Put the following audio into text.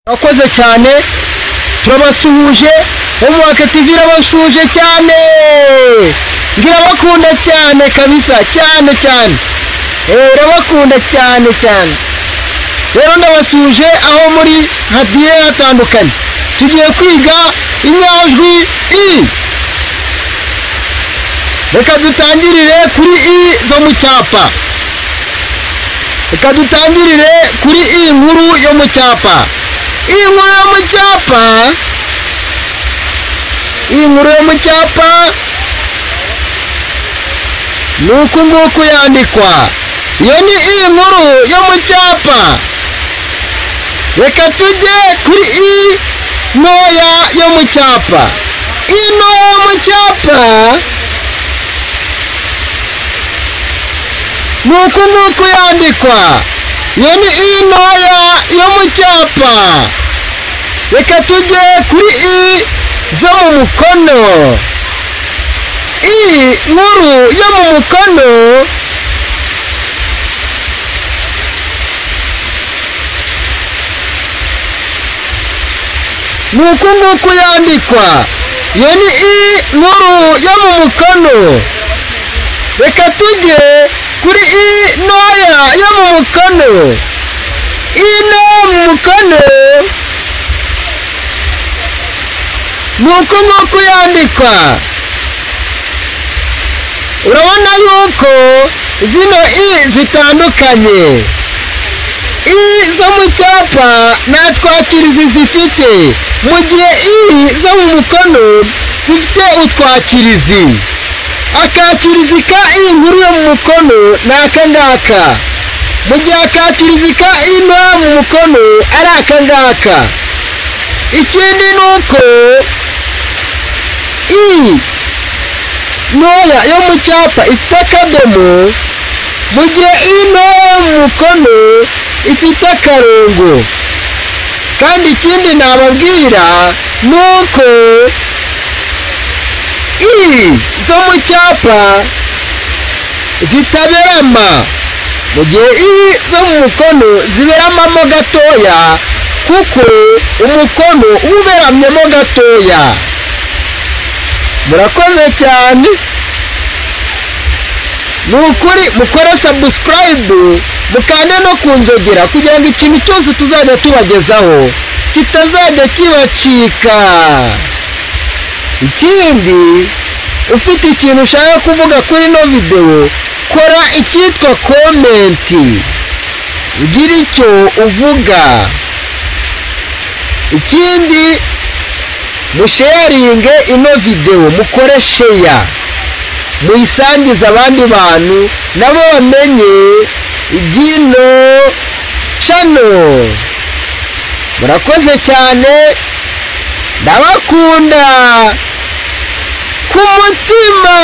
Urakoze cyane turabasuhuje umwaka TV irabasuhuje cyane irabakunda cyane kabisa cyane cyane Eh, irabakunda cyane cyane rero ndabasuhuje aho muri hagiye hatandukanye tugiye kwiga inyajwi i reka dutangirire kuri i zo mu cyapa reka dutangirire kuri i nkuru yo mu cyapa iyi nkuru yo mu cyapa iyi nkuru yo mu cyapa ni uku nguku yandikwa iyo ni iyi nkuru yo mu cyapa reka tujye kuri iyi ntoya yo mu cyapa iyi ntoya yo mu cyapa ni uku nguku yandikwa iyo ni iyi ntoya yo mu cyapa reka tujye kuri i zo mu mukono i nkuru yo mu mukono ni uku nguku yandikwa iyo ni i nkuru yo mu mukono reka tujye kuri i ntoya yo mu mukono i ntoya mu mukono ni uku nguku yandikwa urabona yuko zino i zitandukanye i zo mu cyapa nta twakirizi zifite mu gihe i zo mu mukono zifite utwakirizi akakirizi ka iyi nkuru yo mu mukono ni aka ngaka mu gihe akakirizi ka ino mu mukono ari aka ngaka ikindi ni uko i ntoya yo mu cyapa ifite akadomo mu gihe ino yo mu mukono ifite akarongo kandi ikindi nababwira ni uko i zo mu cyapa zitaberama mu gihe i zo mu mukono ziberamamo gatoya kuko umukono uba uberamyemo gatoya murakoze cyane ni ukuri mukore sabusikarayibu mukande no ku nzogera kugira ngo ikintu cyose tuzajya tubagezaho kitazajya kibacika ikindi ufite ikintu ushaka kuvuga kuri ino videwo kora icyitwa komenti ugira icyo uvuga ikindi musheyaringe ino videwo mukore sheya muyisangize abandi bantu nabo bamenye iby'ino cano murakoze cyane ndabakunda ku mutima